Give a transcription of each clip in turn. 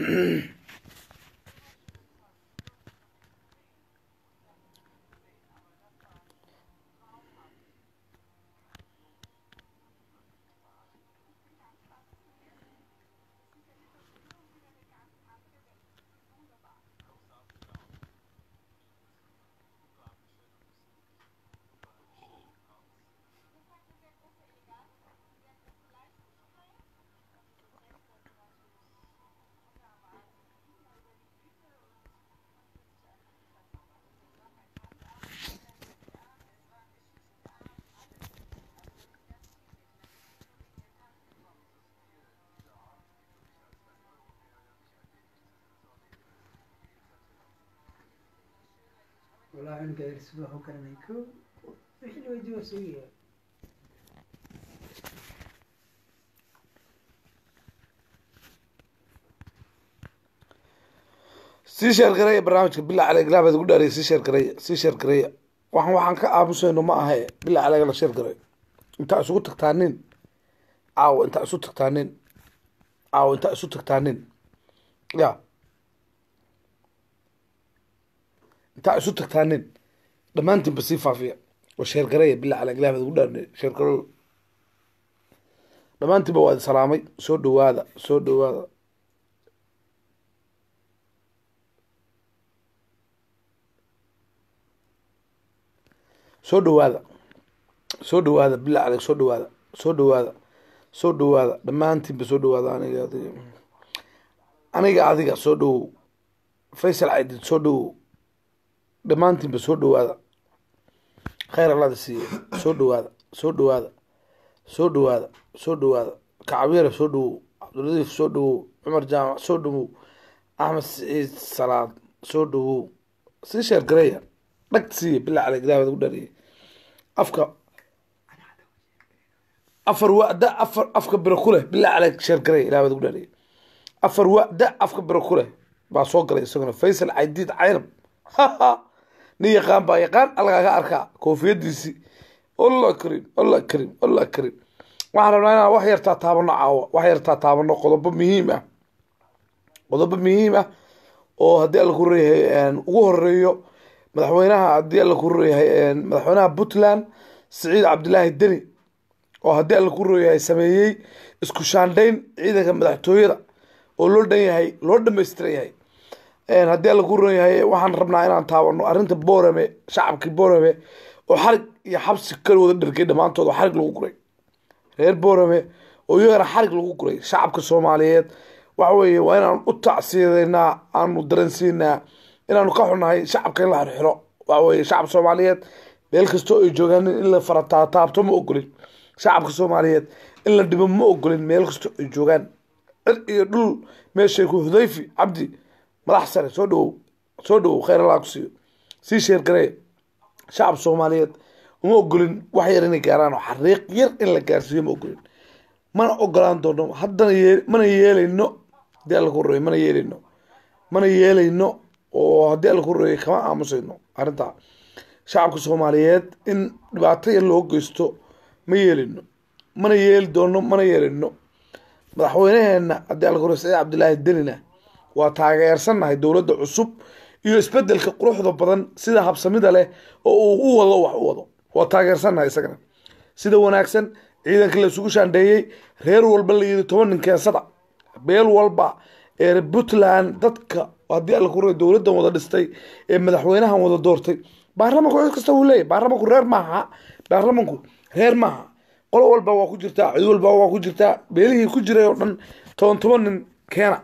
والله عنك يرسلوا هو كان يكون وحلو يجوا سيئة sii sheer gareeya barnaamijka bila caleg ilaabaad ugu dhaaraya sii sheer gareeya sii sheer gareeya waxaan waxaan ka aamusayno ma ahe bila caleg la sheer gareeyo intaa isugu tagtaa nin caawo intaa isu tagtaa nin caawo intaa isu tagtaa nin ya intaa isu tagtaa nin dhammaantiinba sii faafiya oo sheer gareeya bila caleg ilaabaad ugu dhaarnay sheer gareeyo dhammaantiinba waa idi salaamay soo dhawaada soo dhawaada soo dhawaada soo dhawaada bila caleg soo dhawaada soo dhawaada soo dhawaada dhammaantiinba soo dhawaada aniga adiga aniga adiga soo dhawow faysal caydid soo dhawow dhammaantiinba soo dhawaada khayr allada siiye soo dhawaada soo dhawaada soo dhawaada soo dhawaada kacabiyare soo dhawow cabdiladiif soo dhawow cumar jaamac soo dhawow axmed siciid salaad soo dhawow sii sheer gareeya dhag siiye bila caleg ilaahbaad ugu dhariyay afka afar wada afar afka biro ku leh bila caleg sheer gareeya ilaahbaad ugu dhariyay afar wada afka biro ku leh baa soo galay isaguna faysal caydiid caynab nin yaqaan baa yaqaan algaaga arkaa koofiyadiisii alla karim alla karim alla karim waxaan rabnaa inaan wax yartaa taabano caawa wax yartaa taabano qodobo muhiim ah qodobo muhiim ah oo haddii alla ku reeyahay ugu horeeyo madaxweynaha haddii alla ku reeyahay madaxweynaha puntland siciid cabdilaahi deni oo haddii alla ku reeyahay sameeyey isku shaandhayn ciidanka madaxtooyada oo loo dhan yahay loo dhamaystiran yahay haddii alla ku ron yahay waxaan rabnaa inaan taabano arrinta boorame shacabkii boorame oo xarig iyo xabsi kala wada dhergay dhammaantood oo xarig lagu guray reer boorame oo iyagana xarig lagu guray shacabka soomaaliyeed waxa weeye waa inaan u tacsiyadeynaa aanu dareensiinaa inaanu ka xunahay shacabka in la xirxiro waxa weeye shacab soomaaliyeed meel kastoo ay joogaan in la farataataabto ma ogolin shacabka soomaaliyeed in la dhibo ma ogolin meel kastoo ay joogaan cir iyo dhul meeshay ku hudayfi cabdi madax sare soo dhawow soo dhawow khayr allah ku siiyo sii sheer garee shacab soomaaliyeed uma ogolin wax yar inay gaaraan oo xariiq yar in la gaarsiiyo ma ogolin mana ogolaan doono haddana yee mana yeelayno haddii alla ku horeeyo mana yeelayno mana yeelayno oo haddii alla ku horeeyo kama aamusayno arrintaa shacabka soomaaliyeed in dhibaato yar loo geysto ma yeelayno mana yeeli doono mana yeelayno madaxweynaheena haddii alla ku horeyo saciid cabdilaahi denina waa taageersannahay dowladda cusub iyo isbedelka quruxda badan sida habsamida leh oo uu u wado wax u wado waa taageersannahay isagana sida wanaagsan ciidanka la isugu shaandheeyey reer walba la yidhi toban nin keensada beel walba ee puntland dadka haddii alla ku ray dowladdan wada dhistay ee madaxweynahan wada doortay baarlamanku cid kasta wuu leeyahy baarlamanku reer maaha baarlamanku reer maaha qolo walba waa ku jirtaa cid walba waa ku jirtaa beelihii ku jiray oo dhan toban toban nin keena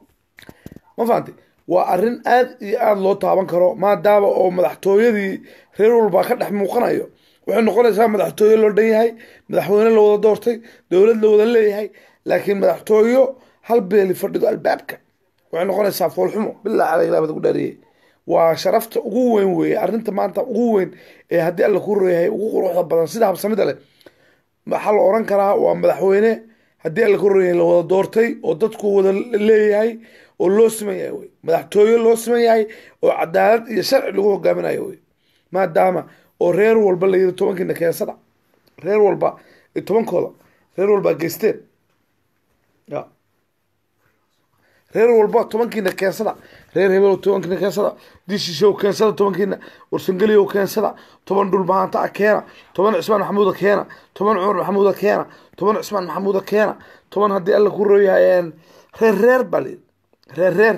ma fahanti waa arrin aad iyo aada loo taaban karo maadaama oo madaxtooyadii reer walba ka dhex muuqanayo waxay noqonaysaa madaxtooye loo dhan yahay madaxweyne la wada doortay dowlad la wada leeyahay laakiin madaxtooyo hal beeli fadhido albaabka waxay noqonaysaa foolxumo bilaa caleyh ilaabad ugu dhaariyey waa sharafta ugu weyn weeye arrinta maanta ugu weyn ee haddii alla ku reeyahay ugu quruxda badan sida habsamida leh waxaa la oran karaa waa madaxweyne haddii alla ku reeyahay la wada doortay oo dadku wada leeyahay oo loo siman yahay wey madaxtooye loo siman yahay oo cadaalad iyo sharci lagu hogaaminayo wey maadaama oo reer walba la yiri tobankiina keensada reer walba tobankooda reer walba geysteen ya reer walba tobankiina keensada reer hebel tobankiina keensada dishishow keensada tobankiina warsangeliyow keensada toban dhulbahaanta a keena toban cismaan maxamuuda keena toban cumar maxamuuda keena toban cismaan maxamuuda keena toban haddii alla ku rooyahay reer reer baa layidhi reer reer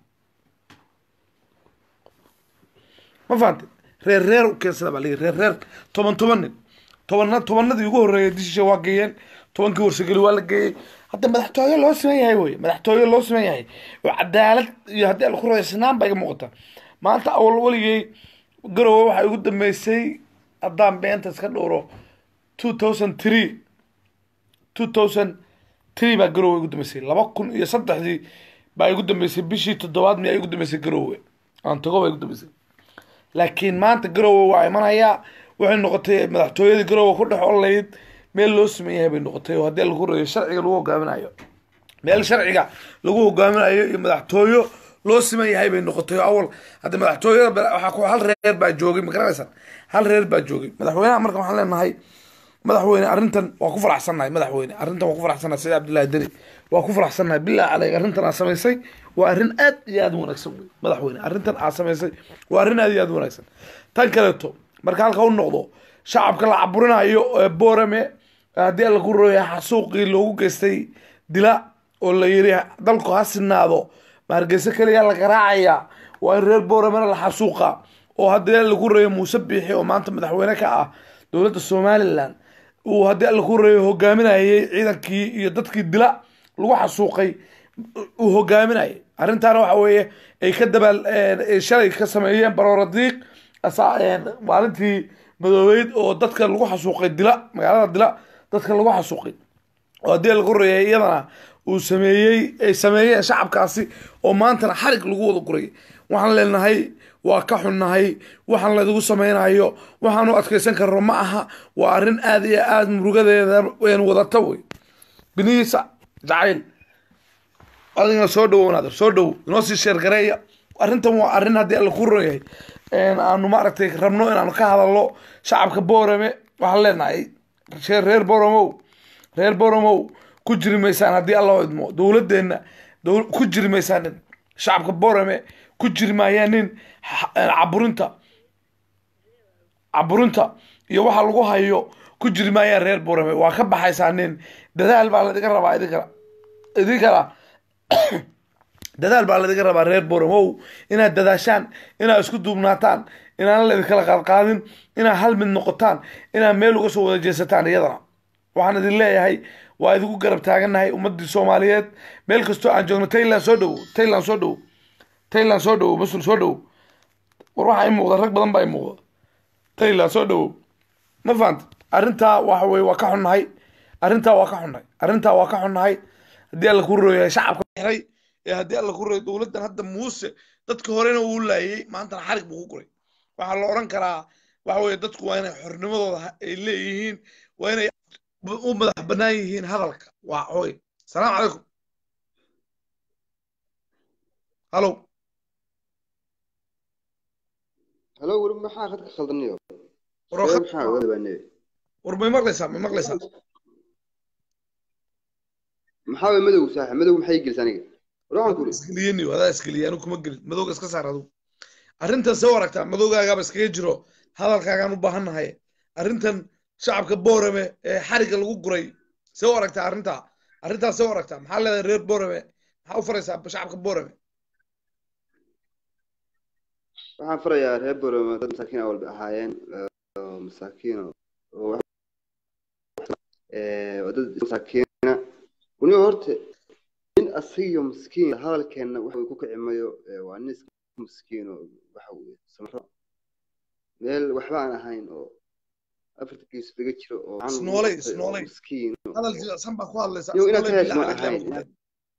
ma fahamtid reer reer u keensada baa layidhi reer reer toban toban nin tobanna tobanadii ugu horreeyay dishishow waa geeyeen tobankii warsangeli waa la geeyey hadda madaxtooye loo siman yahay wey madaxtooye loo siman yahay oo cadaalad iyo haddii ala ku raysnaan baa iga muuqata maanta awal weligay garowe waxaa igu dambeysay haddaan beenta iska dhowro two thousand three two thousand three baa garowe igu dambeysay laba kun iyo saddexdii baa igu dambeysay bishii toddobaad miyaa igu dambeysay garowe aan tago baa igu dambeysay laakiin maanta garowe waa imanayaa waxay noqotay madaxtooyadii garowe ku dhex olayd meel loo siman yahay bay noqotay oo haddii lagu reeyo sharciga lagu hogaaminayo meel sharciga lagu hogaaminayo iyo madaxtooyo loo siman yahay bay noqotay oo awal hadda madaxtooyada waxaa ku hal reer baa joogay ma garanaysan hal reer baa joogay madaxweynaha marka waxaan leenahay madaxweyne arrintan waa ku faraxsannahay madaxweyne arrintan waa ku faraxsannahay sida cabdullahi deni waa ku faraxsannahay billah caleyk arrintan aad samaysay waa arrin aad iyo aad u wanaagsan wey madaxweyne arrintan aad samaysay waa arrin aad iyo aad u wanaagsan tan kaleeto marka halka u noqdo shacabka la caburinayo ee boorame haddii alla ku rooya xasuuqii loogu geystay dila oo la yiri dalku ha sinaado ma hargeysa keliya la garaacaya waa in reer booramena la xasuuqa oo haddii alla ku reeyo muuse biixi oo maanta madaxweyne ka ah dowladda somalilan uu haddii alla ku reeyo hogaaminayay ciidankii iyo dadkii dila lagu xasuuqay uu hogaaminayay arrintaana waxa weeye ay ka dabaal shalay ka sameeyeen barooradiiq maalintii madoobeyd oo dadka lagu xasuuqay dila magaalada dila dadka lagu xasuuqay oo haddii lagu reeyay iyadana uu sameeyey ay sameeyeen shacabkaasi oo maantana xarig lagu wada guray waxaan leenahay waa ka xunnahay waxaan laydigu sameynayo waxaanu adkeysan karno ma aha waa arrin aada iyo aada murugadeeda wadata wey binihiisa jacayl adigana soo dhowo naadir soo dhowo inoo sii sheergareeya arrintan waa arrin haddii alla ku ron yahay aanu maaragtay rabno inaanu ka hadalno shacabka boorame waxaan leenahay reer boromow reer boromow ku jiri maysaan haddii alla idmo dowladeenna ku jiri maysaan nin shacabka borame ku jiri maayaan nin caburinta caburinta iyo waxa lagu hayo ku jiri maayaan reer borame waa ka baxaysaa nin dadaal baa ladiga rabaa idinkana idinkana dadaal baa ladiga rabaa reer boromow inaad dadaashaan inaad isku duubnaataan inaan laidinkala qaadqaadin inaad hal mid noqotaan inaad meel uga soo wada jeesataan iyadana waxaan idin leeyahay waa idinku garab taagannahay ummadii soomaaliyeed meel kastoo aan joogno tayland soo dhowo tayland soo dhowo tayland soo dhowo masul soo dhowo war waxaa i muuqda rag badan baa i muuqda tayland soo dhowo ma fahanta arrintaa waxa weye waa ka xunnahay arrintaa waa ka xunnahay arrintaa waa ka xunnahay haddii alla ku rooyahay shacabka xiray ee haddii alla ku rooyay dowladdan hadda muuse dadka horena uu laayay maantana xarig buu ku guray waxaa la odhan karaa waxa weye dadku waa inay xornimadooda ay leeyihiin waa inay u madax bannaan yihiin hadalka waa hooy salaamu calaykum halo halo weli maxaa khadka khaldaniyo war maxaa ogaada baa nebi war may maqlaysaa may maqlaysaa maxaa way madow saaxa madow maxay gelisa aniga war waxaan ku isgeliyeni adaa isgeliyay anigu kuma gelin madowga iska saar adigu arrintan soo aragtaa madowgaagaaba iskaga jiro hadalkaagaan u baahannahay arrintan shacabka boorame ee xariga lagu guray see u aragtaa arrintaa arrintaas see u aragtaa maxaa leedahay reer boorame maxaa u faraysaa shacabka boorame waxaan farayaa reer boroma dad masaakiin awal bay ahaayeen masaakiin oo dad masaakiina uniga horta nin asigiyo miskiin hadalkeenna waxa ku kici mayo waa nin iska miskiin oo waxa weye samro meel waxba aan ahayn oo afarta gees laga jiro oo Isnoolay, isnoolay. miskiin hadal jilicsan baa ku hadlaysaa Yow, inaad Isnoolay ka hesho bilaa ma caleyk ahayn. yaa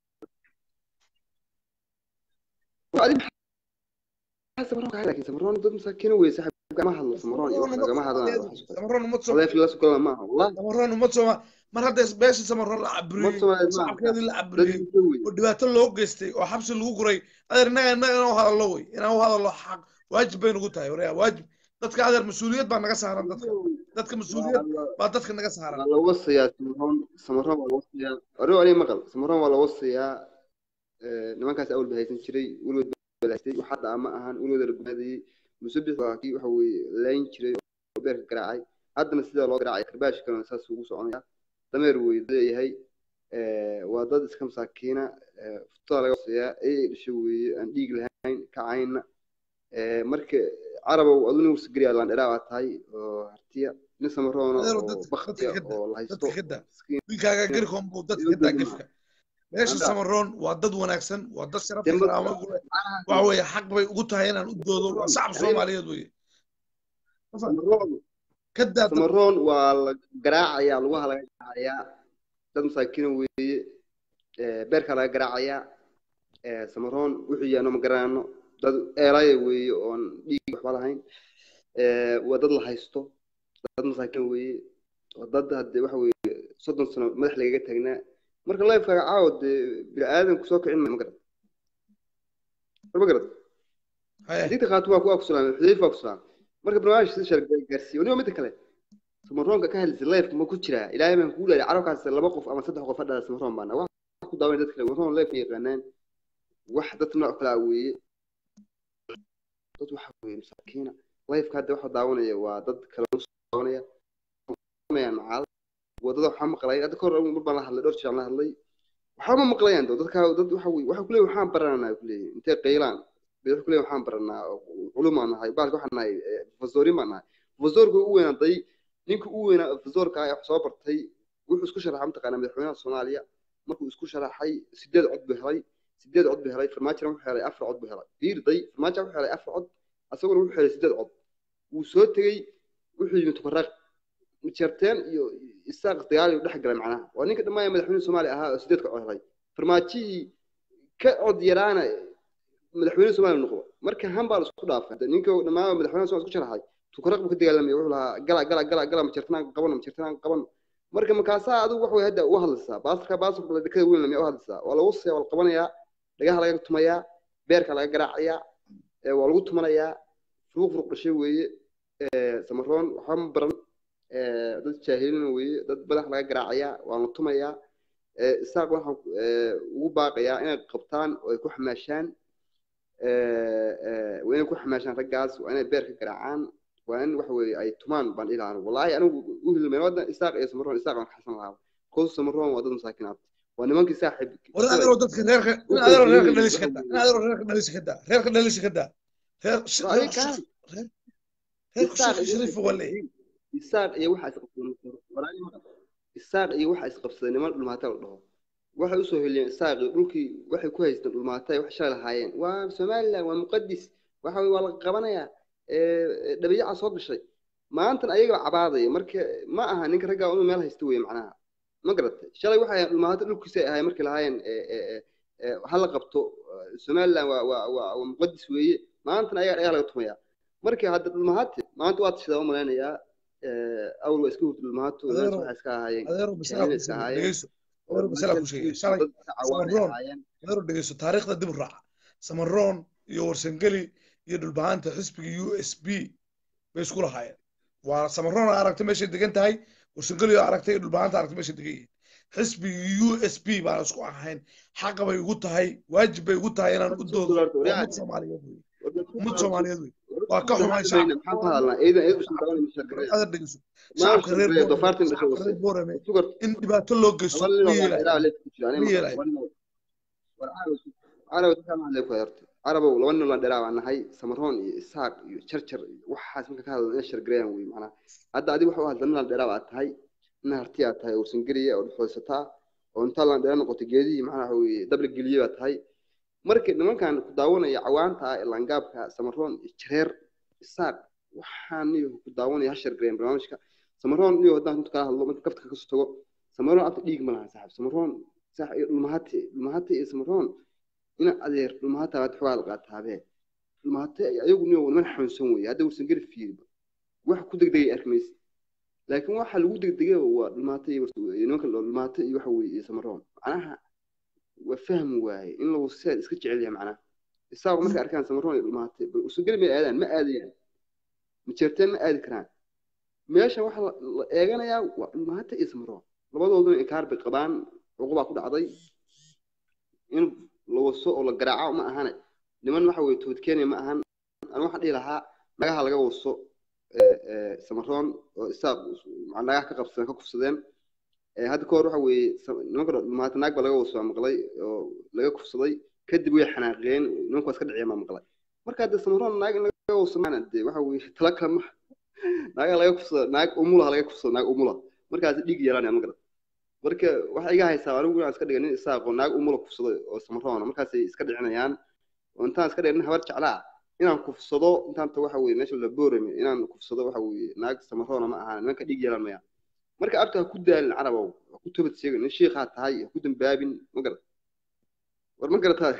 laakiin samroon dad masaakiin wey saaxiib kama hadlo samroon iyo wax lagama hadlaan samaroon umad soo adeef la sugala maaha wallahi samaroon umad sooma mar hadda beesha samaroon la caburiyey Umad Soomaaliyeed maaha. shacabkeedii la dad caburiyey inta wey oo dhibaato loo geystay oo xabsi lagu guray adeer innaga innaga inaan u hadallo wey inaan u hadallo xaq waajib bay nagu tahay waryaa waajib dadka adeer mas-uuliyad baa naga saaran dadka dadka mas-uuliyad baa dadka naga saaran waa la wasayaa samaroon samaroon waa la wasayaa ore aniga maqal samaroon waa la wasayaa nimankaas awal ba haysan jiray weligood balaastay wax hadda ama ahan weligood la gumaadayey musabix waa kii waxa weeye layn jiray oo beerka garaacay haddana sidaa loo garaacay karbaashkana saas ugu soconaya dameer wey leeyahay waa dad iska masaakiina futada laga hooseeyaa ay dhasho weeye aan dhiig lahayn kacayna marka carabow aduna warsageliya landheraa baa tahay oo hartiya nin samaroona oo baktiya oo la haysto wiilkaaga garkoon buu dadka ka daa gefka meesha samaroon waa dad wanaagsan waa dad sharaf karaamo ku leh waxa weeye xaq bay ugu tahay inaan u doodo waa shacab soomaaliyeed weye samaroon waa la garaacayaa lugaha laga garaacayaa dad masaakiina weeye beerkaa laga garaacayaa samaroon wuxuu yaano ma garanaano dad eelaya weeye oon dhiig waxba lahayn waa dad la haysto dad masaakiin weeye waa dad hadde waxa weeye soddon sano madax lagaga taagnaa marka lifekaaga caawo dee bini aadan kusoo kicin ma garad ma garad digta qaatu waa ku akusulaamay xudayf waa kusulaamay marka barnaamij sida shargay gaarsiiyo waniba midda kale samaroonka ka hadlaysa lifeka ma ku jiraa ilaahay baan kugu leeyahay carabkaas laba qof ama saddex qof hadhaa samaroon baana wax ku daawan dad kale samaroon life yaqaanaan wax dad nooc kala weeye dad waxa weeye masaakiina lifeka hadda waxa daawanaya waa dad kale daawanaya macaal wadada waxaa maqlay hadda kahor mar baan la hadlay dhowr jeer la hadlay waxba ma maqlayaan dad dadka dad waxa weeye waxa kuleeyahay waxaan baranaa kuleeyahay intee qaylaan bay waxa kuleeyahay waxaan baranaa culum aan nahay baalka waxaan nahay professorin baan nahay professorka u weynaaday ninka u weynaa professorka ah wax soo bartay wuxuu isku sharaxay mataqaanaa madaxweynaha soomaaliya markuu isku sharaxay sideed cod buu helay sideed cod buu helay farmaajona wuxuu helay afar cod buu helay fiirday farmaajo wuxuu helay afar cod asaguna wuxuu helay sideed cod wuu soo tegey wuxuu yimi tukaraq jarteen iyo isaaq dagaal dhex galay macnaha waa ninka dhammaan madaxweyne soomaaliya ahaa oo sideedka cod helay farmaajihii ka cod yaraana madaxweyne soomaaliya noqdo marka hambaa la isku dhaafay ninka dhammaan madaxweyne soomaaliya isku sharaxay tukaraq buu ka dagaalamaya wuxuu lahaa gala gala gala gala majartanaan qabano majartanaan qabano marka markaasaa adigu wax way hadda u hadlaysaa baasarka baasarka dekada weyn lamiya u hadlaysaa waa lagu siya waa la qabanayaa dhagaha laga tumayaa beerka laga garaacayaa waa lagu tumanayaa furuq furuq dhashay weeye samaroon waxba ma baran dad jaahilina weeye dad madax laga garaacayaa waa la tumayaa isaaq waxaan ugu baaqayaa inay qabtaan oo ay ku xamaashaan waa inay ku xamaashaan raggaas waa inay beer ka garaacaan waa in waxa weeye ay tumaan baan ilahan wallaahi anigu u hilmeen wadda isaaq iyo samaroon isaaq aan xasan lahaa koos samaroon waa dad masaakinaad waa nimankii saaxiib war adeero dadka reerka in adeero reerka dhalish ka daa in adeero reerka dhalish ka daa reerka dhalish ka daa reer reer shariif wale isaaq iyo waxa isqabsaday isaaq iyo waxa isqabsaday niman dhulmaata la dhaho waxay usoo heliyeen isaaq iyo dhulkii waxay ku haysteen dhulmaata wax shalay lahaayeen waa somaliland waa muqadis waxa waa la qabanayaa dhabiyaca soo gashay maantan ayaga cabaadaya marka ma aha ninka raggaa inuu meel haysta weye macnaha ma garatay shalay waxay ahayn dhulmaata dhulkiisa ay ahaayeen markay lahaayeen hala qabto somaliland waa waa waa muqadis weeye maantana ayaga dhagaa laga tumayaa marka hadda dhulmahaate maanta waa tashadaa u malaynayaa awal waa iska hurda dhulmahaato waxay iska ahaayeen adeero masala iska ahaayeen adeero masala ku sheegay shalay samaroon adeero dhegeyso taariikhda dib u raaca samaroon iyo warsangeli iyo dhulbahaanta xisbiga u s b bay isku lahaayeen waa samaroon aragtay meeshay degan tahay warsangeli aragtay dhulbahaanta aragtay meeshay degan yihiin xisbiga u s b baan isku ahayn xaqa bay ugu tahay waajib bay ugu tahay inaan u doodo ummad soomaaliyeed wey ummad soomaaliyeed wey waa ka xumaan shacabka dhegeyso shacabka reer boorame in dhibaato loo geysto ma yeelay carabow laba nin la dheraa baan nahay samaroon iyo isaaq iyo jarjar waxaas marka ka hadlo ina shargareeyaan wey macnaha hadda adiga waxa u hadla nin la dheraa baa tahay nin harti aa tahay warsangeliya oo dhexoysataa oo intaa la dheera noqotay geedihii macnaha waxa weye dabla geliye baa tahay marka nimankan ku daawanaya cawaanta ah ee langaabka samaroon iyo jareer isaaq waxaan iyo ku daawanaya ha shargareeyaan barnaamijka samaroon iyo haddaan runta kala hadlo marka kafta kasoo tago samaroon afta dhiig ma laha saaxib samaroon saax iyo dhulmahate dhulmahate iyo samaroon ina adeer dhulmahata aad xogaa la qaataabee dhulmahate ayagu niyo niman xanuunsan weeye hadda warsan geli fiiriba wax ku degdegay arkimaysa laakiin waxa lagu degdegay waa dhulmahate iyo nimanka dhulmahate iyo waxa weeye iyo samaroon macnaha waa fahmi waaye in lagu seed iska jecel yahay macnaha isaaqo markay arkaan samaroon iyo dhulmahate bal warsan geli may aadaan ma aadayaan majeerteen ma aadi karaan meesha waxa la eeganayaa waa dhulmahate iyo samaroon labadooduna inkaar bay qabaan cuqubaa ku dhacday in lagu waso oo la garaaco ma ahane niman waxa weye tood kenya ma ahan anu waxaan dhihi lahaa nagaha laga waso ee, ee, samaroon oo isaaq macnaa nagaha ka qabsadeen ka kufsadeen ee, hadda ka hor waxa weeye sa- nimanka maanta naag baa laga waso waa maqlay oo laga kufsaday kadib way xanaaqeen nimanku waa iska dhiciyeen baa maqlay marka hadde samaroon naag in laga waso maana dee waxa weeye tala kale ma naagaha laga kufsada naag umulaha laga kufsada naag umula markaas dhiig yeelanaya ma garan marka waxa iga haysaa anigu inaan iska dhiga nin isaaqo naag umula kufsado oo samaroona markaasay iska dhicinayaan oo intaan iska dhiga nin habar jeclaa inaan kufsado intaanta waxa weye meesha la boorame inaan kufsado waxa weye naag samaroona ma ahaan nimanka dhiig yeelan maya marka abta ha ku daalin carabow ha ku toobad sheegin nin shiikhaa tahay ha ku dambaabin ma garat war ma garataa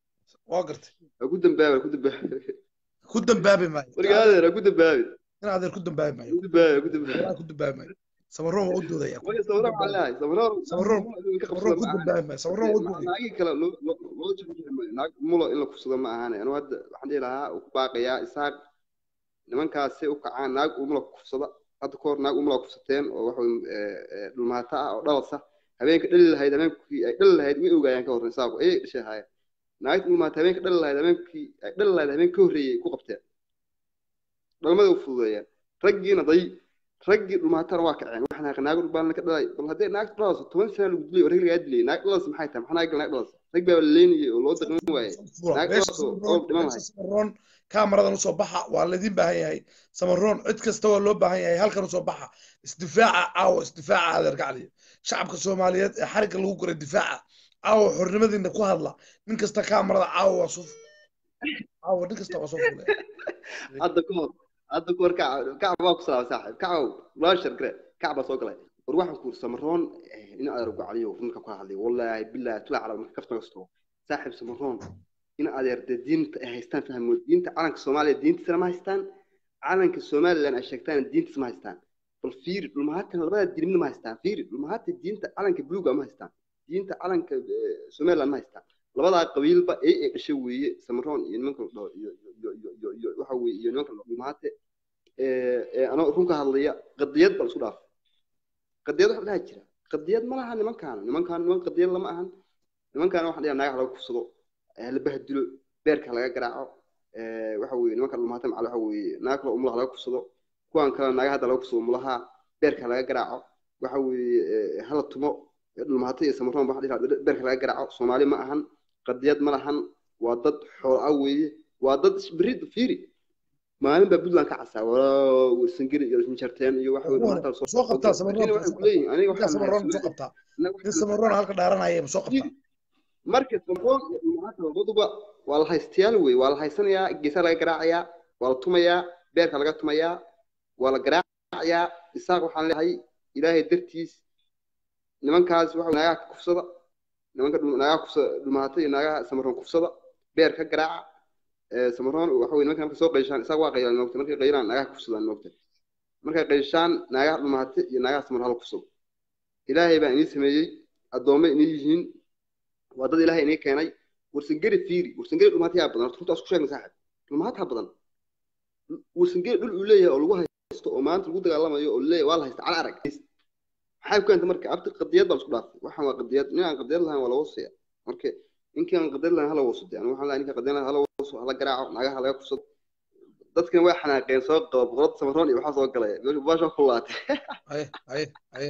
waa gartay ha ku dambaabin ha ku dambaabin ku dambaabi maayo marka adeer ha ku dambaabin in adeer ku dambaabi ha maayo ku dambaabin ha ku dambaabin walaa ku dambaabi maayo samaroon waa u doodaya marka samaroon waxaan leeyahay samaroon samaroon ka samaroon ku qabsada ma ahan dambaabi maayo samaroon waa u doodaya naagii kale loo loo loo jibin maayo naag mulo in la kufsado ma ahaane anu hadda waxaan dhihi lahaa uu ku baaqayaa isaaq nimankaasi u kacaan naag umula kufsada hadda ka hor naag umula kufsateen oo waxa weye dhulmaata ah oo dhalasa habeenka dhali lahayd habeenkii ay dhali lahayd way ogaayaan ka hor isaaqu ayay dhashay ahaayeen naagta dhulmaata habeenka dhali lahayd habeenkii ay dhali lahayd habeen ka horreeyay ku qabteen dhalmada u fududeeyeen raggiina day raggii dhulmaatana waa kaceen waxaan haaqay naag dhulbaalna ka dhalay bal haddii naagta dhalaso toban sana lagu dilay oo rag lagaa dilay naag dhalas maxay tahay maxaa naag naag dhalas rag baa la leynayay oo loo daqmin waaye naag meesha dhalas oo oo dhiman samaroon lahayd meesha samaroon kaamaradan usoo baxa waa laydin baahan yahay samaroon cid kasta waa loo baahan yahay halkan usoo baxa isdifaaca caawa isdifaaca adeer gacliya shacabka soomaaliyeed ee xarigga lagu guray difaaca caawa xornimadiina ku hadla nin kasta kaamarada caawa waa soo caawa nin kasta waa soo fulaya hadda ka hor hadda ka hor kacab kacab waa ku salaamay saaxiib kacab walaashar gare kacab baa soo galay war waxaan ku samaroon in adeer gacaliyo runka ku hadlay wallaahi bilaahi tula calab marka kafta kasto saaxiib samaroon in adeer dee diinta ay haystaan fahmo diinta calanka soomaaliya diintiisana ma haystaan calanka somalilan ay sheegtaan diintiisa ma haystaan bal fiiri dhulmahaatan labada diinna ma haystaan fiiri dhulmahaata diinta calanka buluuga ma haystaan diinta calanka eh, somalilan ma haystaan labadaa qabiilba ee ay dhashay weeye samaroon iyo nimanka la dhaho iyo iyo iyo iyo iyo waxa weeye iyo nimanka la dhaho dhulmahaate ee ee anoo runka hadlaya qadiyad baa la isku dhaaf qadiyad waxa dhaha jira qadiyad ma laha nimankaana nimankaan niman qadiyad lama ahan nimankaana waxaan dhigaa naagaha laga kufsado ee la bahdilo beerka laga garaaco ee waxa weeye nimanka dhulmahaate macal waxa weeye naag kale umulaha laga kufsado kuwan kale naagaha hadda laga kufsado umulaha beerka laga garaaco waxa weeye ee, hala tumo dhulmahaate iyo samaroon baa waxaan dhihi lahaa beerka laga garaaco soomaali ma ahan qadiyad ma lahan waa dad xoolo ah weeye waa dad berri fiiri maalin baa puntland ka casaa walaa warsangeli iyo ismijarteen iyo waxa weye dhulmahaate soo soo qabtaa samaroon berrina waxay ku leeyihin aniga ninkaa waxaan nahay samaroon soo Soomaali. qabtaa Annaga nin waxaan samaroon halka dhaaranaya soo qabtaa marka samaroon iyo dhulmahaate labaduba waa la haystayaal wey waa la haysanayaa geesaa laga garaacayaa waa la tumayaa beerka laga tumayaa waa la garaacayaa isaaq waxaan leeyahay ilaahay dartiis nimankaas waxa naagaha ka kufsada nimanka dhul- naagaha kufsada dhulmahaate iyo naagaha samaroon kufsada beer ka garaaca ee samaroon waxa weye nimanka markay soo qayshaan isaaq waa qaylaan moogta markay qaylaan naagaha ka kufsadaan moogta markay qayshaan naagaha dhulmahaate iyo naagaha samaroon hala kufsado ilaahay baa inii sameeyey addoomma inii yihiin waa dad ilaahay inii keenay warsangeri fiiri warsangeri dhulmahaate yaa badan horta runta isku sheegna saaxib dhulmahaate badan warsangeri dhul uu leeyahay oo lagu haysto oo maanta lagu dagaalamayo oo leeyahay waa la haysta cala arag maxay ku keentay marka abti qadiyad baa la isku dhaafay waxaan waa qadiyad nin aan qadiyad lahayn waa la wasaya marka ninkii aan qadiyad lahayn hala waso de anigu waxaan leeyahay ninka qadiyad lahayn hala waso hala garaaco naagaha laga kufsado dadkan way xanaaqeen soo qaba boqorada samaroon iyo waxaa soo galaya baasha ku laatay aye aye aye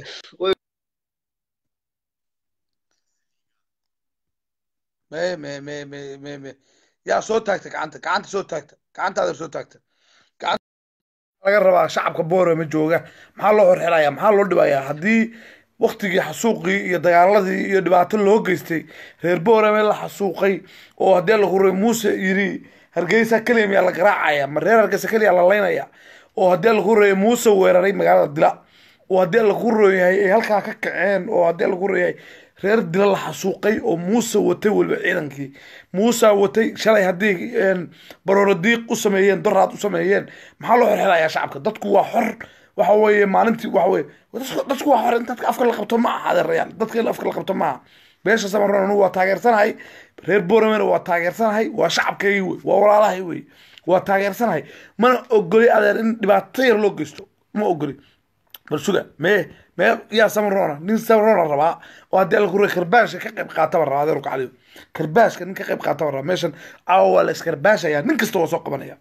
me me me me me me yaa soo taagta gacanta gacanta soo taagta gacantaada soo taagta gacanta laga rabaa shacabka boorama jooga maxaa loo xorxelaya maxaa loo dhibayaa haddii waktigii xasuuqii iyo dagaaladii iyo dhibaato loo geystay reer boorame la xasuuqay oo haddii la huray muuse yiri hargeysa keliya miyaa la garaacaya ma reer hargeysa keliya la laynaya oo haddii la huray muuse weeraray magaalada dila oo haddii la huroyahay ay halkaa ka kaceen oo haddii la huroyahay reer dila la xasuuqay oo muuse watay weliba ciidankii muuse watay shalay haddii barooro diiq u sameeyeen doraad u sameeyeen maxaa loo xorxelayaa shacabka dadku waa xor waxa weeye maalintii waxa weye dadku- dadku waa xor in dadka afka la qabto ma aha adeerayaan dadka in afka la qabto ma aha beesha samaroon anu waa taageersanahay reer boramena waa taageersanahay waa shacabkaygii wey waa walaalahay wey waa taageersanahay mana ogoli adeer in dhibaato yar loo geysto ma ogoli bal suga mee mee yaa samarona nin samarona rabaa oo haddii alla kure karbaashka ka qayb qaataba rabaa adeer kacaliyo karbaashka nin ka qayb qaataba rabaa meeshan caawa waa la iskarbaashaya nin kasta waa soo qabanaya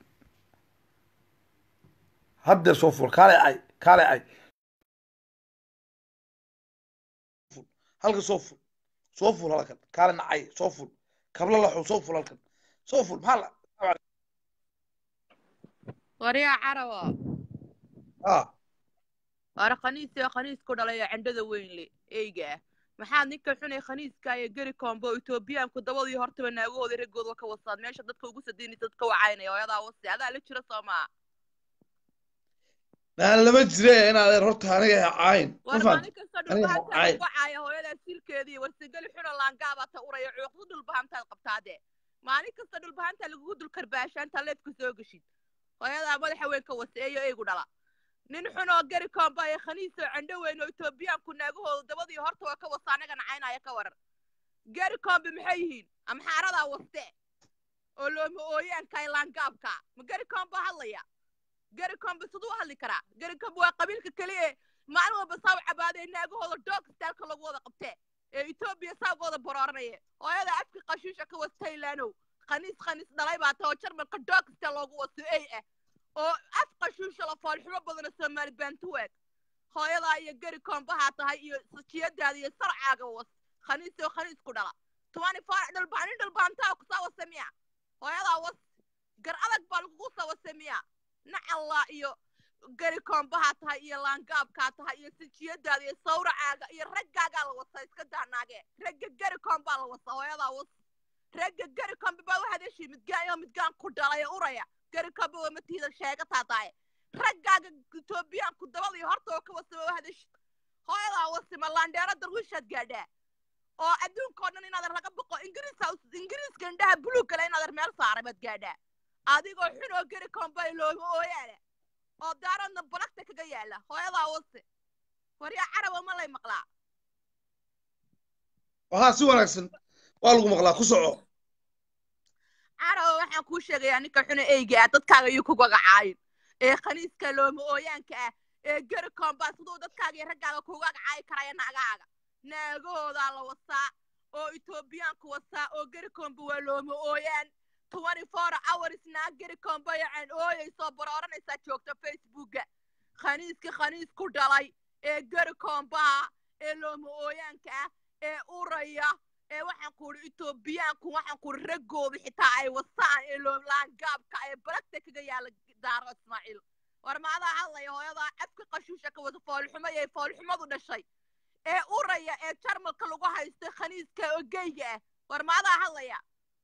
haddeer soo ful kaale ay kaale ay halka soo ful soo ful halkan kaale nacay soo ful kabla laxu soo ful halkan soo ful maxaa la waryaa carawa ah waara khaniisio khaniis ku dhalay oo cendhada weyn le eyga ah maxaad ninka xunay khaniiska iyo geri combo etoobiyaanku dabadii hortaba naagahooda raggooda ka wasaad meesha dadka ugu sadiinaysa dadka wacaynaya hooyadaa wasi adaa la jira soo maa naan lama jire inaad horta aniga cayn ma war fahanti maalin kasta aniga dhulbahantaad cayn wacaya hooyadaa silkeedii warsigeli xuno laangaabaa ta uraya cuuqdu dhulbahantaad qabtaade maalin kasta dhulbahantaa lagugu dul karbaasha intaa leedka soo geshid hooyadaa madaxa weyn ka waseeyo eygu dhala nin xunoo geri koomba ee khaniisoo cendho weyn oo etoobiyaanku naagahooda dabadii horta waa ka wasa anagana caynaya ka waran geri koombe maxay yihiin amxaaradaa waste oo looma ooyaanka laangaabka ma geri koomba hadlaya geri koombe siduu hadli karaa geri koombe waa qabiilka keliya ee maalin walba saa u cabaadee naagahooda doog istaalka lagu wada qabtee ee etoobiya saagooda borooranaya hooyada afka qashiisha ka was taylaanow khaniis khaniis dhalay baa ta oo jarmalka doog istaa loogu waso ey ah oo af qashiisha la foolxumo badana soomaali baantuwaag hooyadaa iyo geri koombahaa tahay iyo sajiyadaada iyo sarcaaga was khaniis oo khaniis ku dhala tobani faarac dhalbaan nin dhalbaantaa kusaa wasa miya hooyadaa was gar adag baa lagugu soo wasa miya nacallaa iyo geri koombahaa tahay iyo laangaabkaa tahay iyo sajiyadaada iyo sawracaaga iyo raggaagaa la wasa iska daanaage ragga geri koombaa la wasa hooyadaa was ragga geri koombe baa waxaad heshii midgaan iyo midgaan ku dhalay ee uraya geri koombe waa matiida sheega taataaye raggaaga etoobiyaanku dabadii horta oo ka wasaba waxaad heshid hooyadaa wasima laandheero darwiishaad gaadhaa oo adduunka oo dhan inaadan laga boqo ingiriisa ingiriiska indhaha buluug kale inaadan meel saaray baad gaadhaa adigoo xun oo geri koombe looma ooyaale oo daaradna balagta kaga yaala hooyadaa wase waryaa caraba ma lay maqlaa waxaa si wanaagsan waa lagu maqlaa ku soco caraba waxaan kuu sheegayaa ninka xuna eyga ah dadkaaga iyo ku gagacaayin ee khaniiska looma ooyaanka ah ee geri koomba siduu dadkaaga iyo raggaaga kuga gacaayi karaya naagahaaga naagahoodaa la wasaa oo etoobiyaanku wasaa oo geri koomba waa looma ooyaan twenty four hours naag geri koomba yacaan ooyaysoo barooranaysaa joogta facebooka khaniiska khaniis ku dhalay ee geri koombaha ee looma ooyaanka ah ee uraya ee waxaan ku idhi etoobiyaanku waxaan ku idhi raggooda xitaa ay wasaan ee loolaangaabka ee balagta kaga yaala daaro ismaaciil war maadaa hadlaya hooyadaa afka qashuusha ka wada foolxumo ee foolxumadu dhashay ee uraya ee jarmalka lagu haystay khaniiska oo geyga ah war maadaa hadlaya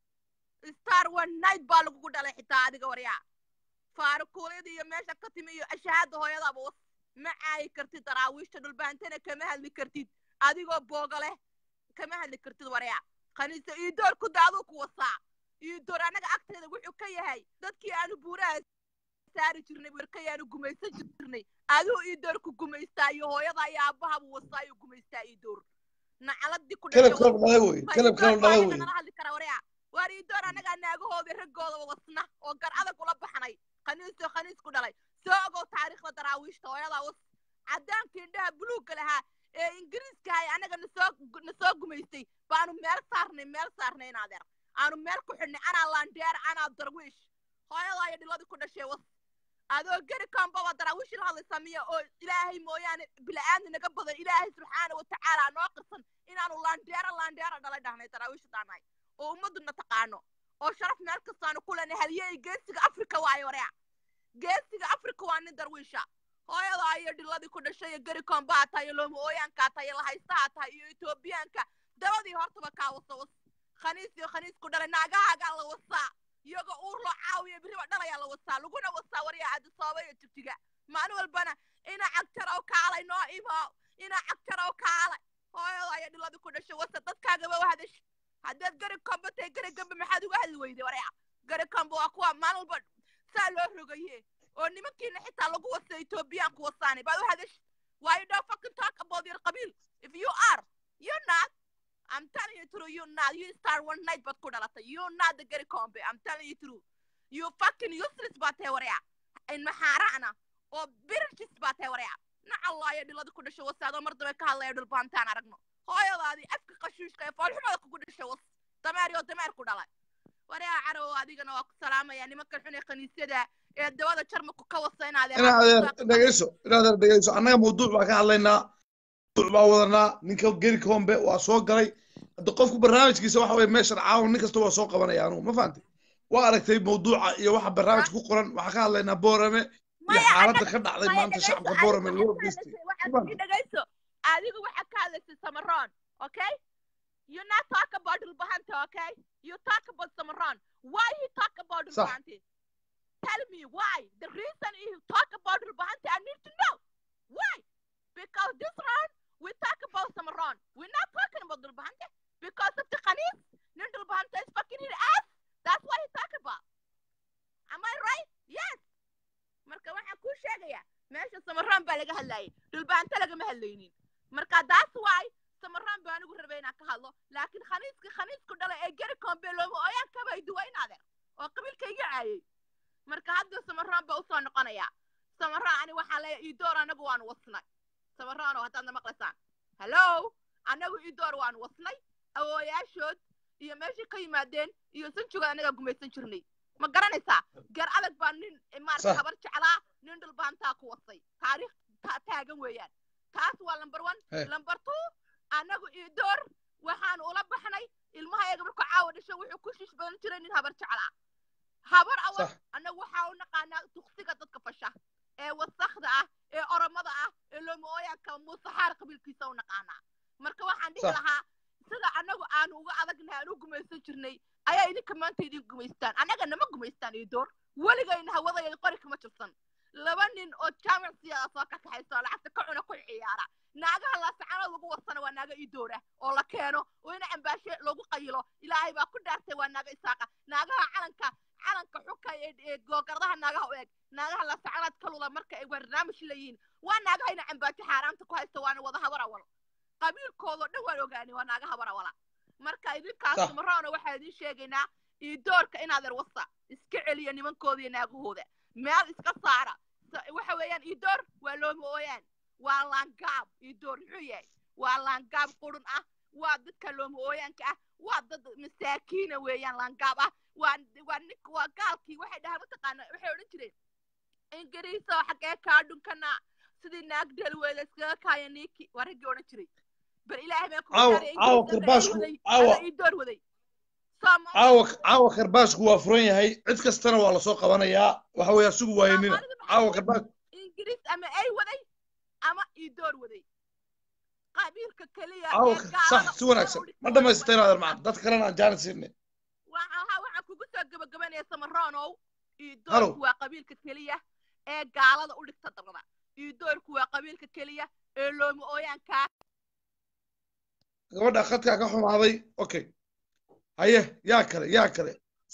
star one night baa lagugu dhalay xitaa adiga waryaa faarukuulyada iyo meesha ka timi iyo ashahaada hooyadaaba was ma caayi kartid daraawiishta dhulbaantana kama hadli kartid adigoo booga leh kama hadli kartid waryaa khaniisa iidoor ku daaduu ku wasaa iidoor annaga agteeda wuxuu ka yahay dadkii aanu buuraha saari jirnay warkayaanu gumaysan jirnay aduu iidoor ku gumaystaa iyo hooyada iyo aabbahabu wasaa iyo gumaystaa iidoor nacaladii ku kalab dhashay kalab dhalay wey kalab kalab dhalay wey nala hadli kara waryaa waar iidoor annagaa naagahooda raggooda wasna oo gar adag ula baxnay khaniisoo khaniis ku dhalay soo ogow taariikhda daraawiishta hooyadaa was caddaanka indhaha buluugga lahaa ee ingiriiska hay annaga nasoo nasoo gumaystay baanu meel saarnay meel saarnay inaadeer aanu meel ku xidhnay anaa laandheer anaa darwiish hooyadaa iyo dhiladii ku dhashay was adoo geri kambaba daraawiish la hadlaysaa miya oo ilaahay mooyaane bila'aadni naga badan ilaahay subxaana wa tacaala noo qirsan inaanu laandheera laandheera dhalay dhahnay daraawiisha daanahay oo ummaduna taqaano oo sharaf meel kastaanu ku leenay halyey geesiga afrika waayo wareec geesiga afrika waa nin darwiisha hooyadaa iyo dhiladii ku dhashay iyo geri koombaha tahay iyo looma ooyaankaa tahay iyo lahaystaha tahay iyo etoobiyaanka dabadii hortaba kaa wasa was khaniis iyo khaniis ku dhalay naagahaagaa la wasaa iyagoo uur loo caawiya biriba dhalayaa la wasaa laguna wasaa waryaa cadisooba iyo jigjiga maalin walbana ina cagjarow kaalay noo imo ina cagjarow kaalay hooyadaa iyo dhiladii ku dhashay wasa dadkaagaba wahadash haddaad gari komba tahay gari gamba maxaad uga hadli weyday waryaa gari komba waa kuwa maalin walba saa loo rogaye oo nimankiina xitaa lagu wasa etoobiyaanku wasaanay baad u hadash why you don't fucking talk about your qabiil if you are you're not I'm telling you true you're not you start one night baad ku dhalatay you're not the gari kombe I'm telling you true you fucking useless baa tahay waryaa in maxaara'na oo birishis baa tahay waryaa nacallaayo dhiladi ku dhashay wase adoo mar dambe ka hadlaya dhulbaantaan aragno hooyadaadii afka qashuushka ee foolxumada kugu dhashay was dameer oo dameer ku dhalay waryaa carow adigana waa ku salaamaya nimankan xun ee khaniisyada ee dawada jarmaku ka wasa inaad ina adeer dhegeyso ina adeer dhegeyso annaga mawduuc baa ka hadlaynaa mawduuc baa wadanaa ninka geri kombe waa soo galay hadda qofku barnaamijkiisa waxa weye meeshan caawan nin kasta waa soo qabanaya anugu ma fahantay waa aragtay mawduuca iyo waxa barnaamij ku qoran waxaa ka hadlaynaa boorame iyo xaaladda ka dhacday maanta shacabka boorame loo geystay dhegeyso adigu waxaa ka hadlaysay samaroon okay you not talk about dhulbahanta okay you talk about samaroon why you talk about Sax. dhulbahanta tell me why the reason you talk about dhulbahanta i need to know why because this round we talk about samaroon we're not talking about dhulbahanta because of the khanis nin dhulbahanta is fucking his ass that's why he talk about am i right yes marka waxaan kuu sheegayaa meesha samaraan baa laga hadlayay dhulbaanta lagama hadlaynin marka that's why samaraan baa anigu rabay inaan ka hadlo laakiin khaniiska khaniisku dhalay ee geri kombe looma ooyaan kabay duwa in adeer oo qabiilka iga caayay marka hadda samaraan baa usoo noqonaya samaraan ani waxaan leeyahay idoor anagu waanu wasnay samaraanoo haddaadna maqlaysaan hello anagu idoor waanu wasnay awooyaashood iyo meeshay ka yimaadeen iyo sanjugood anagaa gumaysan jirnay ma garanaysaa gar adag baa nin maarata Sax. habar jeclaa nin dhulbaantaa ku wasay taariikh ta- taagan weeyaan taas waa lamber one Hey. lamber two annagu idoor waxaan ula baxnay ilmahayaga markuu caawa dhasho wuxuu ku shish badan jiray nin habar jeclaa habar awal Sax. annagu waxaa u naqaanaa tuksiga dadka fasha ee wasakda ah ee oromada ah ee loomooyaanka muusaxaar qabiilkiisa u naqaanaa marka waxaan dhihi Sax. lahaa sida annagu aanu uga adagnahay aan u gumaysan jirnay ayaa idinka maanta idin gumaystaan annaga nama gumaystaan idoor weligayna hawadayada qori kama jirsan laba nin oo jaamic siyaada soo ka kaxayso oo lacagta ka cuna ku ciyaara naagaha laasacanood lagu wasana waa naaga idoora oo la keeno oo ina ambaashe lagu qayilo ilaahay baa ku dhaartay waa naaga isaaqa naagaha calanka calanka xuka ee ee googardaha naagaha u eg naagaha laasacanood ka lula marka ay barnaamij leeyihiin waa naagaha ina ambaajo xaaraamta ku haysta waana wada habar awal qabiilkoodoo dhan waan ogaanay waa naaga habar awala marka idinkaas Sax. maraona waxaa idin sheegaynaa idoorka inaadeer wasa iska celiya nimankooda iyo naagahooda meel iska saara Sa- waxa weeyaan idoor waa looma ooyaan waa laangaab idoor muxuu yahay waa laangaab qurun ah waa dadka looma ooyaanka ah waa dad masaakiina weeyaan laangaab ah waa waa nink waa gaalkii waxay dhahaan mataqaana waxay odhan jireen ingiriiso xagee kaa dhunkana sidii naag dhalweeda iskaga kaaya niiki waa raggii odhan jiray bal ilaahay baan kugu Caawa- daaray caawa ingiriiska karbaashku- ay waday caawa- ada idoor waday Soomaali- caawa caawa karbaashku waa furan yahay cid kastana waa lasoo qabanayaa waxa weeye asugu waayanina Soomaalida maxay caawa ku- karbaash ingiriis ama ay waday ama idoor waday qabiilka keliya caawa ee gaalada sax si wanaagsan ma dhamaysteen adeer macaan dad kalena aan jaanis siinay waxaa waxaan kugu soo gabagabanaya samaronow Halo. idoorku waa qabiilka keliya ee gaalada u dhigta dabada idoorku waa qabiilka keliya ee looma ooyaankaa gabadha khadkaa ka xumaaday okay haye yaa kale yaa kale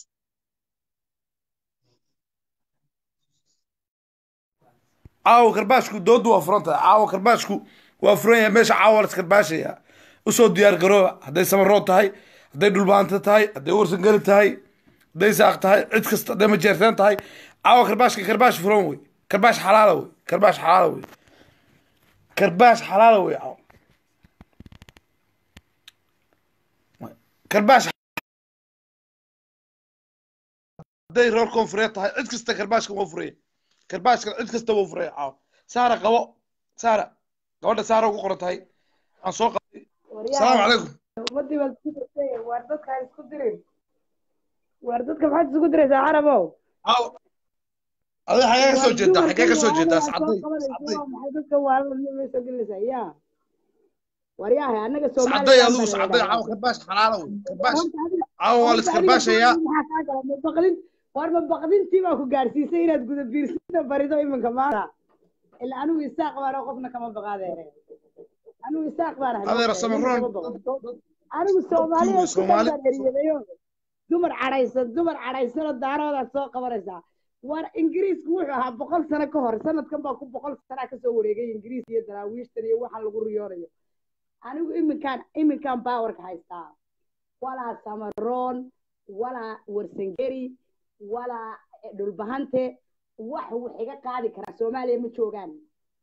caawa karbaashku doodu waa furan tahay caawa karbaashku waa furan yahay meesha caawa la iskarbaashaya usoo diyaar garooba hadday samarood tahay hadday dhulbaanta tahay hadday warsangeli tahay hadday saaq tahay cid kasta hadday majeerteen tahay caawa karbaashka karbaash furan wey karbaash xalaala wey karbaash xalaala wey karbaash xalaala wey caawa karbaash hadday reer koonfureed tahay cid kasta karbaashka waa furaya karbaashka cid kasta waa furaya caawa saara qabo saara gabadha saara ugu qoran tahay aan soo qabtay salaamu calaykum ummadii baad isku dirtay waar dadka ha isku dirin waar dadka maxaad isugu diraysaa carabow caawa adiga xagee ka soo jeedaa xagee ka soo jeedaa sacday sacday sacday maxay dadka waalama soo gelinaysaa yaa waryahay annaga sacday adigu sacday caawa karbaash xalaala wey karbaash caawa waa la iskarbaashayaa baqdin war ma baqdintii baa ku gaarsiisay inaad guda biirsida barido iminka maanta ila anigu isaaq baan oo qofna kama baqaadeere anigu isaaq baan ahay adeer samaroon anigu soomaaliya isku Soomaali- dambaan eriyadayo dumar cadhaysan dumar cadhaysanoo daaroodaad soo qabanaysaa war ingiriisku wuxuu ahaa boqol sano ka hor sanadkan baa ku boqol sanaa kasoo wareegay ingiriis iyo daraawiishtan iyo waxa lagu riyoonayo anigu iminkaan iminkaan baawarka haystaa walaa samaroon walaa warsangeri walaa dhulbahante wax wax iga qaadi karaa soomaaliya ma joogaan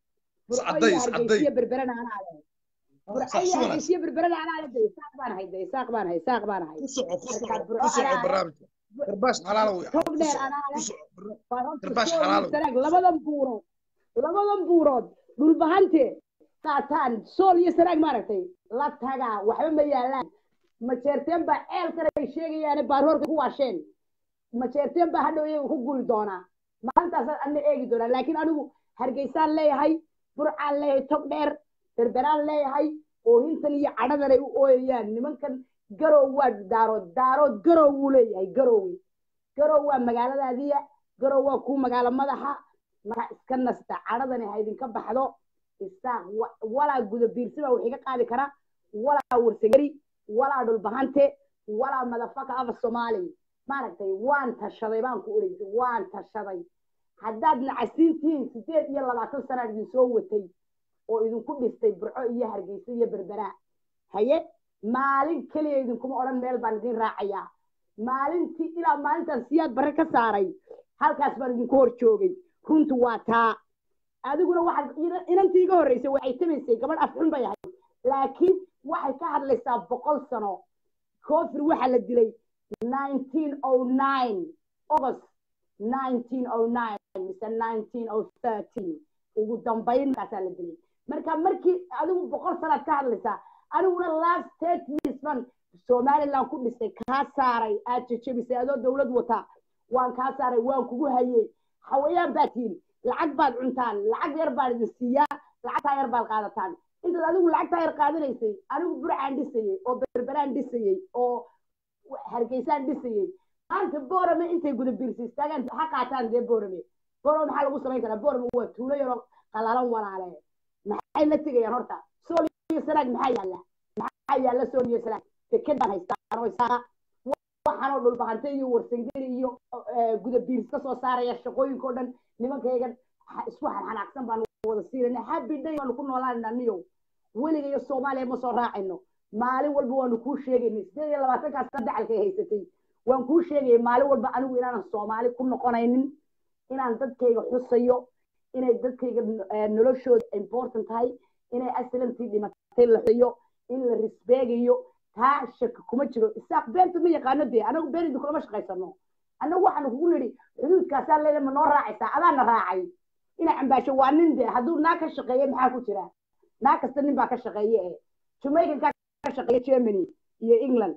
burco iscadday iyo iscadday hargeysiyo berberana anaa leh burco sax iyo si wanaagsan hargeysiyo berberana anaa leh de isaaq baan ahay de isaaq baan ahay isaaq baan ahay ku soco ku marka soco burco ku soco anaa leh barnaamijka garbaash xalaala wey tog ku dheer soco anaa ku leh soco barna- waa horta garbaash sool xalaala iyo wey sanaag labadan buurood labadan buurood dhulbahante qaataan sool iyo sanaag maaragtay la tagaa waxba ma yaalaan majeerteen baa ceelkan ay sheegayaane baaroorka ku waasheen majeerteen baa hadhow iyaga ku guli doonaa maalintaasaan adna eegi doonaa laakiin anigu hargeysaan leeyahay burcaan leeyahay tog dheer berberaan leeyahay oohintan iyo cadhadan ay u ooyayaan nimankan garow waa daarood daarood garow wuu leeyahay garowe garow waa magaaladaadiya garow waa kuu magaalo madaxa marka iska nasta cadhadani ha idinka baxdo isaaq wa- walaa guda biirsi baa wax iga qaadi kara walaa warsagari walaa dhulbahante walaa madafaka afa soomaali maaragtay waan tashaday baan ku oreysa waan tashaday haddaad nacasiintihiin sideed iyo labaatan sana idin soo watay oo idinku dhistay burco iyo hargeysa iyo berberaa haye maalin keliya idinkuma odhan meel baan idin raacayaa maalintii ilaa maalintaan siyaad barre ka saaray halkaas baan idinku hor joogay runtu waa taa adiguna waxaad ina- inantii iga horreysay waxay tamaysay gabadh afxun bay ahayd laakiin waxay ka hadlaysaa boqol sano koofir waxaa la dilay nineteen oh nine august nineteen oh nine mise nineteen oh thirteen ugu dambayn markaasaa la dilay marka markii adigu boqol sanaad ka hadlaysaa aniguna last state years ban somaliland ku dhisay kaa saaray aad jejebisay adoo dowlad wata waan kaa saaray waan kugu hayey hawayaan baad tihin lacag baad cuntaan lacag yar baan idin siiyaa lacagtaa yar baad qaadataan intaad adigu lacagtaa yar qaadanaysay anigu burcaan dhisayey oo berberaan dhisayey oo hargeysaan dhisayey maanta boorame intay guda biirsi istaagaan ha qaataan dee boorame boorame maxaa lagu samayn karaa boorame waa tuulo yaroo qalalan walaale maxay la tegayaan horta sool iyo sanaag maxaa yaalla maxaa yaalla sool iyo sanaag deked baan haystaan oo isaaqa waxaanoo dhulbahante iyo warsangeli iyo eh, guda biirs ka soo saaraya shaqooyinkao dhan nimankaygan ha- isku xanxanaaqsan baan wada siinayna happy day baanu ku noolaanayna niyow weliga iyo soomaaliya ma soo raacayno maalin walba waanu kuu sheegaynay sideed iyo labaatankaas sana dacalkay haysatay waan kuu sheegayay maalin walba anigu inaanan soomaali ku noqonaynin inaan dadkayga xusayo inay dadkayga eh, noloshooda important tahay inay aslantii dhimatay la xusayo in la risbeegayo taa shaki kuma jiro isaaq beenta ma yaqaano dee anagu been idin kulama shaqaysano annagu waxaanu kugu nidhi xuduudkaasaa leedahay ma noo raacaysaa adaana raacay ina cambaasho waa nin dee hadduu naa ka shaqeeye maxaa ku jira naa kasta nin baa ka shaqeeye eh jamaicankaa ka shaqeeya germany iyo england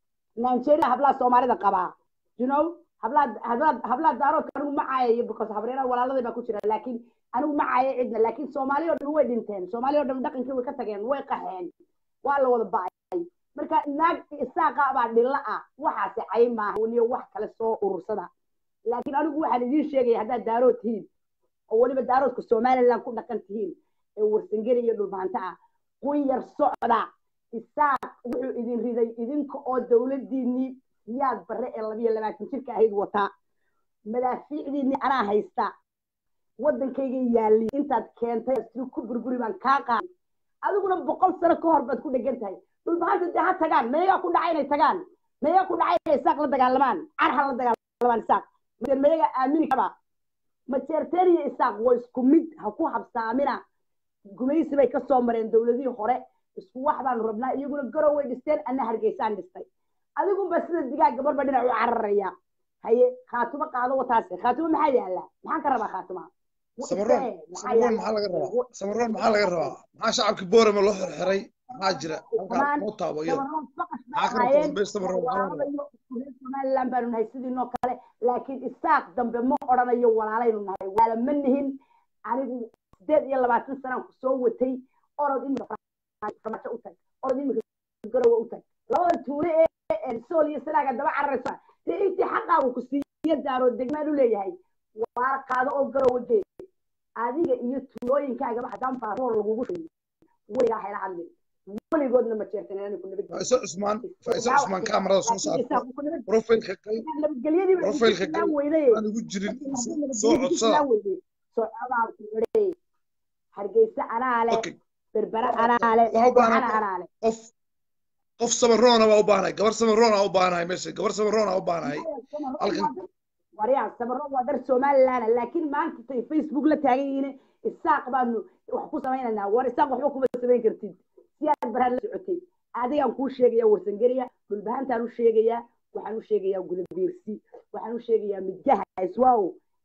nigeria hablaha soomaalida qabaa you know hablaha hablaha hablaha daaroodka anigu ma caayayo because habreeraha walaaladay baa ku jira laakiin anigu ma caayo cidna laakiin soomaali oo dhan way dhinteen soomaali oo dhan dhaqankii way ka tageen way qaxeen waa la wada ba'ay marka naag isaaqa baa dhilla ah waxaasi cay maaha weliyo wax kale soo urursada laakiin anigu waxaan idiin sheegaya haddaad daarood tihiin oo weliba daaroodka somaliland ku dhaqan tihiin ee warsangeli iyo dhulbaanta ah kun yar socda isaaq wuxuu idin riday idinka oo dowladiinii siyaad barre ee labiyo labaatan jirka ahayd wataa madaafiicdiinii anaa haysta waddankayga yaalli intaad keentay si ku burburi baan kaa qaaday adiguna boqol sano ka hor baad ku dhegan tahay dhulbahanta dee ha tagaan mayagaa ku dhacay inay tagaan mayagaa ku dhacay inay isaaq la dagaalamaan car ha la dagaalamaan isaaq mase mayagaa aamini kaba majeerteen iyo isaaq waa isku mid ha ku habsaamina gumaysi bay ka soo mareen dowladihii hore isku wax baanu rabnaa iyaguna garow way dhisteen anna hargeysaan dhistay adigunba sida digaag gabarba dhinac u cararaya haye khaatumo qaado wataase khaatumo maxaa yaala maxaan ka rabaa khaatuma samaroon samaroon maxaa laga rabaa samaroon maxaa laga rabaa maxaa shacabkii boorama loo xirxiray maxaa jira halkaa noo taabo iyada maxaa ka rabta dambe samaroon maxaa laga rabaa somaliland baanu nahay sidiinoo kale laakiin isaaq dambe ma odhanayo walaalaynu nahay waala ma nihin anigu sideed iyo labaatan sanaan ku soo watay orod imika farmaajo u tag orod imika garowa u tag labada tuule ee sool iyo sanaaga daba cararaysa dee intii xaqaagu ku siiyo daaro degmaan u leeyahay waara qaado oo garowa gee adiga iyo tuulooyinkaagaba haddaan baaroor lagugu sheegay weligaa hayla hadlin weligoodna ma jeertan inaan ku nabad faiso cusmaan faiso cusmaan kaamarada soo saarta profilka gal nabadgelyadii profilka gal aan ugu jirin soo codsada hargeysa anaa leh Okay. berbera anaa leh Waxaa u baahan ana anaa leh qof qof samaroona baa u baahanahay gabar samaroona u baahanahay meesha gabar samaroona u baahanahay halkan waryaa samaro waa dar somaliland laakiin maanta tay facebook la taagan yihiin isaaq baanu wax ku samaynaynaa war isaaq waxba kuma samayn kartid siyaad baraan la socotay adigaan kuu sheegaya warsangeriya dhulbahantaan u sheegayaa waxaan u sheegayaa gudabiirsi waxaan u sheegayaa midgaha iswaaw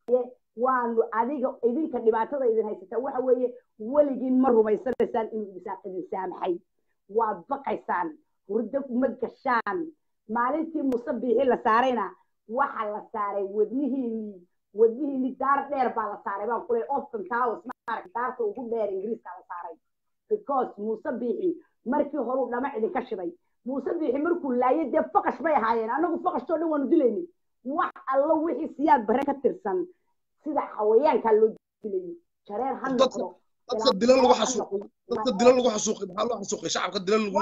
waanu adiga idinka dhibaatada idin haysataa waxa weeye weligiin ma rumaysanaysaan inuu isaaq idin saamaxay waad baqaysaan hurdo ma gashaan maalintii muse biixi la saarayna waxa la saaray wadnihiinii wadnihiinii daar dheer baa la saaray baan kuley ofton towers maarag daarta ugu dheer ingiriiska la saaray because muuse biixi markii horuu dhamac idinka shiday muuse biixi markuu laayay dee faqash bay ahaayeen anagu faqashtoo dhan waanu dilaynay wax allo wixii siyaad bare ka tirsan sida xawayaankaa loo dilayay jareer ha noqdo dadka dila lagu xasuuqay dadka dila lagu xasuuqay maxaa loo xasuuqay shacabka dila lagu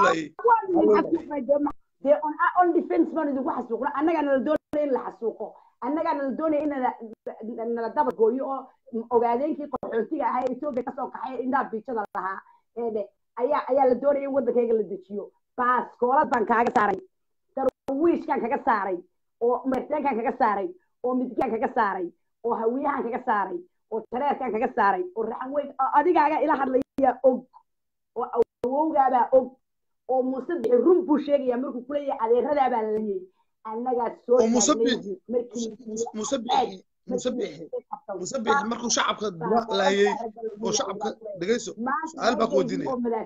laayay dee on on defense baan idinku xasuuqna annagaa nala doonaya in la xasuuqo annagaa nala doonaya in nala daba gooyo oo ogaadeenkii qaxootiga ahaa ee etoobiya kasoo kaxay indhaa biijada lahaa eedhe ayaa ayaa la doonaya in waddankayga la dejiyo baaskoolad baan kaaga saaray darwiishkaan kaga saaray oo marteenkaan kaga saaray oo midgaan kaga saaray oo hawiyahaan kaga saaray oo tareerkaan kaga saaray oo raxan weyn oo adigaaga ila hadlaya og oo awowgaabaa og oo muuse bixi run buu sheegaya markuu kuleeyahay adeeradaa baa layay annagaa soo oo muuse bixi muuse bixi muuse bixi muuse bixi markuu shacabka laayay oo shacabka dhegeyso su-aal baa ku weydiinaya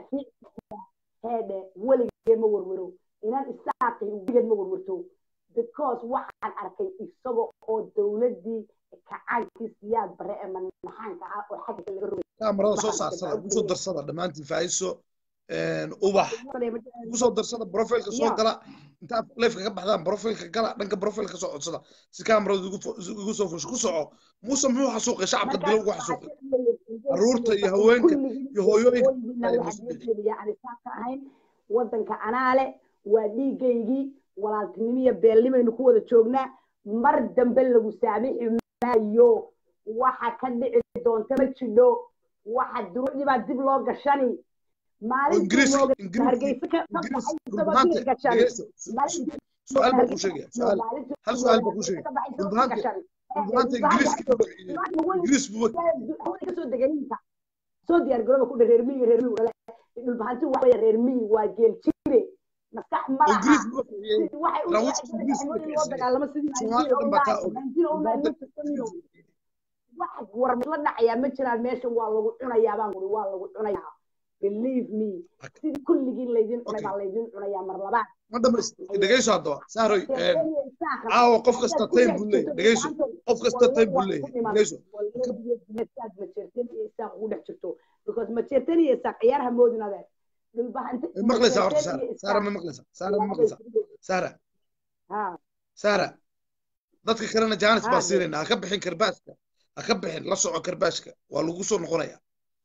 heedhe weligee ma warwaro inaan isaaqi weligeed ma warwarto because waxaan arkay isaga oo dowladdii kacaankii siyaad bare ee manaxaanka ah oo xagga laga rogay kaamarada soo saarsada kusoo darsada dhammaantiin faa'iiso ubax kusoo darsada profilka soo gala intaad leefka ka baxdaan profilka gala dhanka profilka soo codsada si kaamarada igu soo fusho ku soco muuse muxuu xasuuqay shacabka dilo ugu xasuuqay caruurta iyo haweenka iyo hooyooyinka waddanka anaale waa dhiigaygii walaaltinimiyo beelnimaynu ku wada joognaa mar dambe lagu saamixi maayo waxa ka dhici doonta ma jidho waxa duruucdii baa dib loo gashani maalinhargeysa ka baxay isagoo dib gashani su'aal baa ku sheegaya su'aal hal su'aal baa ku sheegaya dhulbahaanta dhulbahaanta ingiriiska ingiriis buu kasoo deganinta soo diyaar garooba ku reer miyi reer miyi dhulbahanti waxa weeye reer miyi waa geel jire maskax ma laha loo dagaalamo sidii wax war la dhacayaa ma jiraan meesha waa lagu cunayaa baan guri waa lagu cunayaa believe me sidii kulligiin laydin cunay baa laydin cunayaa mar labaad ma dhamays dhegeyso haddaba saaroy caawa qof kasta taym buu leeyahy dhegeyso qof kasta taym buu leeyahay dhegeyso majeerteen iyo isaaq ugu dhex jirto because majeerteen iyo isaaq ciyaarha moodin adeer maqlaysaa horta saara saara ma maqlaysaa saara ma maqlaysaa saara saara dadka kalena jaanis baa siinayna ha ka bixin karbaashka ha ka bixin la soco karbaashka waa lagu soo noqonaya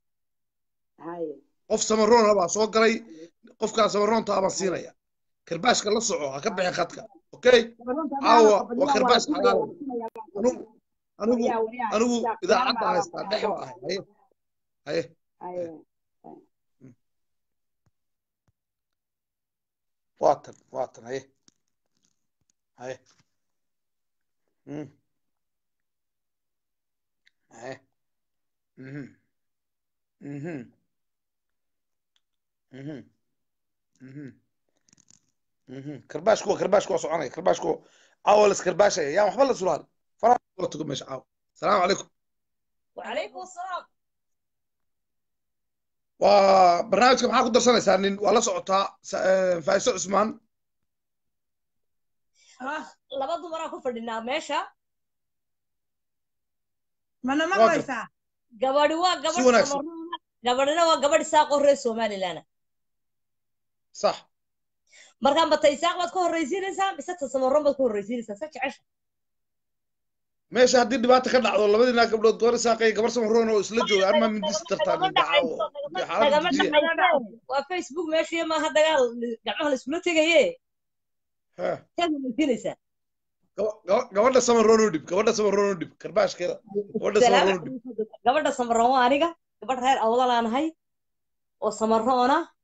qof samaroona baa soo galay qofkaa samaroonta abaan siinaya karbaashka la soco ha ka bixin khadka okay caawa waa karbaash xalaal anigu anigu idaacadda haystaa dhex baa ahay haye haye waatan waatan haye haye haye mhm mhm mhm mhm mhm karbaashku waa karbaashku waa soconaya karbaashku caawa las karbaashaya yaan waxba la sulaal faraha la tugo meesha caawa salaamu calaykum وعليكم السلام waa barnaamijka maxaa ku darsanaysaa nin waa la socotaa faa'iso cusmaan laba dumaraa ku fadhinaa meesha mana maqlaysaa gabadhi waa si gabadh wanaagsan Soomaaliya gabadhina waa gabadh isaaqoo reer somaliland sax markaa mata isaaq baad ka horraysiinaysaa mise ta samaroon baad ka horraysiinaysaa sa jecesha meesha haddii dhibaata ka dhacdo labadii naa gabdhood gabar isaaqay gabar samaroon oo isla jooga armaa mindis tartaa nagama ninka caawo dhacayso dee xaaladda nagama dejiya dhacayso waa facebook meeshiiyo maaha dagaal gacmaha la iskula tegaye Ha. taad horraysiinaysaa Gaba- gaba- gabadha samaroon u dhib gabadha samaroon u dhib karbaashkeeda gabadha samaroon u dhib gabadha samaroon waa aniga gabadh reer awdalaan ahay oo samaroona